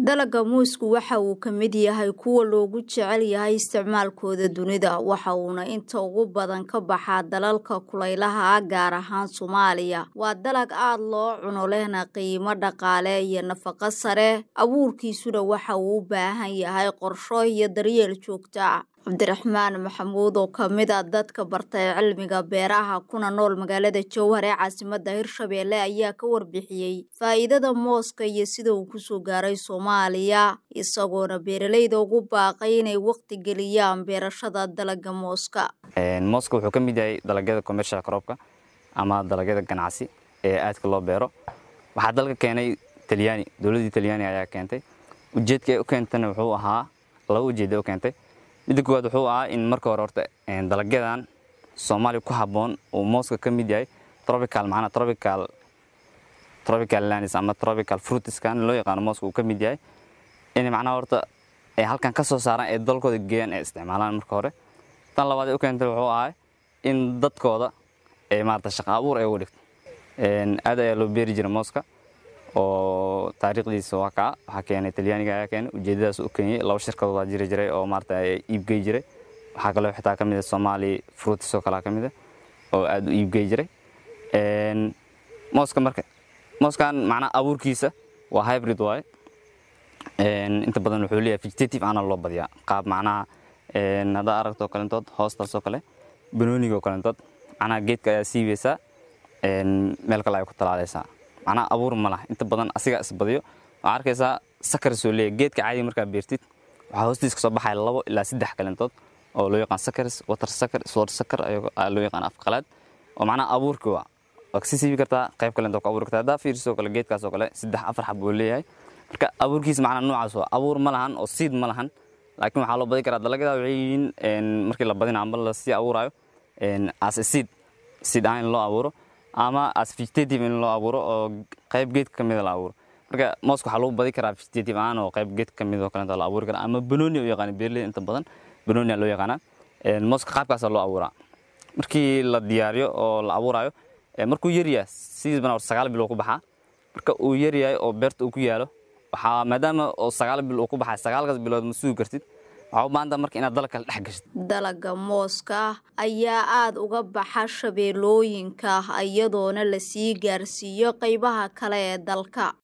Dalagga muusku waxa uu ka mid yahay kuwa loogu jecel yahay isticmaalkooda dunida waxa uuna inta ugu badan ka baxaa dalalka kulaylaha ah gaar ahaan Soomaaliya. Waa dalag aad loo cuno lehna qiimo dhaqaale iyo nafaqo sare. Abuurkiisuna waxa uu u baahan yahay qorshe iyo daryeel joogto ah. Cabdiraxmaan Maxamuud oo ka mid ah dadka bartay cilmiga beeraha kuna nool magaalada Jowhar ee caasimadda Hirshabelle ayaa ka warbixiyey faa'iidada mooska iyo sida uu ku soo gaaray Soomaaliya isagoona beeralayda ugu baaqay inay waqti geliyaan beerashada dalagga mooska. mooska wuxuu ka mid yahay dalagyada commercial cropka ama dalagyada ganacsi ee aadka loo beero waxaa dalka keenay talyaani dowladdii talyaani ayaa keentay ujeedka ay u keentana wuxuu ahaa laba ujeeda u keentay midda koowaad wuxuu ahaa in marka hore horta dalagyadan soomaaliya ku habboon uu mooska ka mid yahay tropical macnaha tropical tropical lands ama tropical fruitskan loo yaqaano mooska uu ka mid yahay in macnaha horta ay halkan ka soo saaraan ee dalkooda geeyaan ay isticmaalaan marka hore tan labaad ee u keentay wuxuu ahaa in dadkooda ay maarata shaqo abuur ay uga dhigto aad ayaa loo beeri jiray mooska oo taariikhdiisa waa kaa waxaa keenay talyaaniga ayaa keenay ujeedadaas u keenyay laba shirkadood waa jiri jiray oo maarata iibgey jiray waxaa kaloo xitaa ka mid ah Somali fruits oo kale ka mid ah oo aad u iibgey jiray een mooska marka mooskan macnaha abuurkiisa waa hybrid waaye een inta badan wuxuu leeyahay vegetative ana loo badiyaa qaab macnaha een hadda aragto kalentood hoostaas oo kale banooniga oo kalentood macnaha geedka ayaa siibaysaa een meel kale ay ku talaalaysaa macnaha abuur ma laha inta badan asiga isbadiyo waxaa arkaysaa sakar soo leeyahay geedka caadi markaa beertid waxaa hoostiisa kasoo baxaya labo ilaa saddex kalentood oo loo yaqaan sakars water sakar sword sakar ayaa loo yaqaan afqalaad oo macnaha abuurka waa waa kasi siibi kartaa qayb kalentoo ku abuuri kartaa haddaa fiiriso kale geedkaas oo kale saddex afar xab buu leeyahay marka abuurkiisa macnaha noocaas waa abuur ma lahan oo seed ma lahan laakiin waxaa loo badi karaa dalagyada waxay yihiin markii la badina amba lasii abuurayo as a seed seed ahaan in loo abuuro ama as vegetative in loo abuuro oo qayb geedka ka mida la abuuro marka mooska waxaa lagu badi karaa vegetative ahaan oo qayb geedka ka mid oo kalenta la abuuri karaa ama banooni u yaqaan beerley inta badan banooni loo yaqaanaa mooska qaabkaasa loo abuuraa markii la diyaariyo oo la abuurayo markuu yaryahay sidiis bana sagaal bil uu ku baxaa marka uu yaryahay oo beerta uu ku yaalo waxaa maadaama oo sagaal bil uu ku baxay sagaalkaas bilood ma sugi kartid waxaa u baahan tahay marka inaad dalag kale dhex gashid dalagga mooska ayaa aada uga baxa shabeellooyinka iyadoona lasii gaarsiiyo qaybaha kale ee dalka